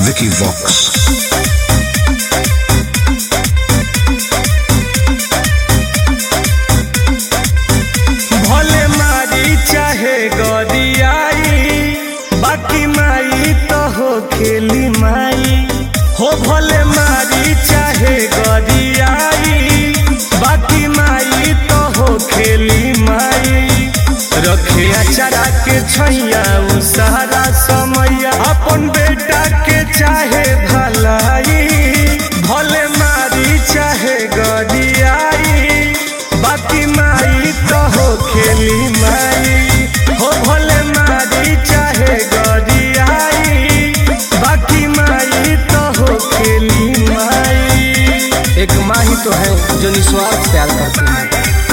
Vicky Vox. भले मारी चाहे गरियाई बाकी माई तो हो खेली माई हो भले मारी चाहे गरियाई बाकी माई तो हो खेली माई रखे अचारा के छैया उ सारा समैया अपन बेटा के चाहे भलाई भले मारी चाहे गरियाई बाकी माई तो हो खेली माई हो भले मारी चाहे गरियाई बाकी माई तो हो खेली माई एक माँ ही तो है जो निस्वार्थ प्यार करती है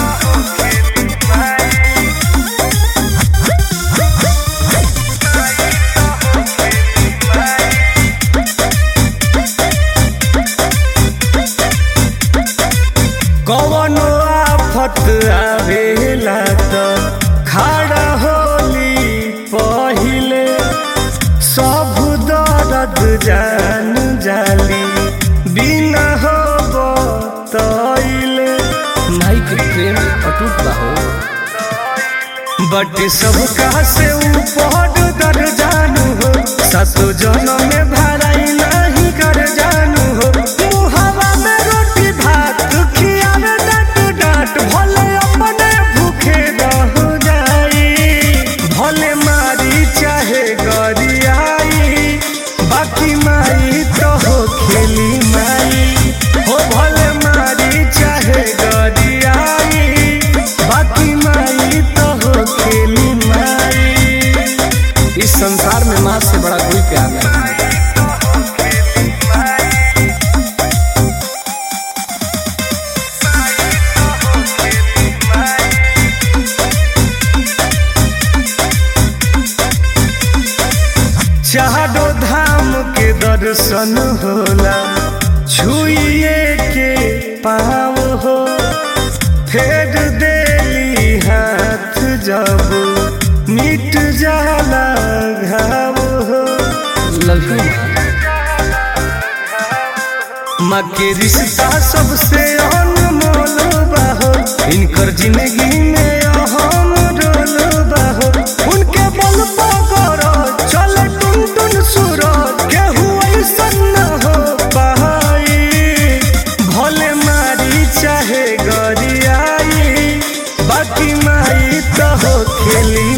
कवनो आफत आवेला त खड़ा होली पहिले सब दर्द जान जाली बिना हो तैले माई के प्रेम अटूट बा हो बट सबका से ऊपर दर जानू हो सातो जन्म में भराई नहीं कर जानू हो मुहावा में रोटी भात खियावे डांट डांट भले अपने भूखे रह जाई भले मारी चाहे गरियाई बाकी माई तो हो खेली माई हो भले मारी चाहे गरियाई बाकी माई तो हो खेली माई इस संसार में माँ से बड़ा कोई प्यार नहीं है चारो धाम के दर्शन होला छुइए के पाव हो फेर देली हाथ जब मिट जाला घाव हो लव यू माँ के रिश्ता सबसे अनमोल बाहो इनकर जिंदगी में अहम रोल बाहो उनके बल पकड़ चल टुन टुन सूरज केहू ऐसन न हो पाई भले मारी चाहे गरियाई बाकी माई तो हो खेली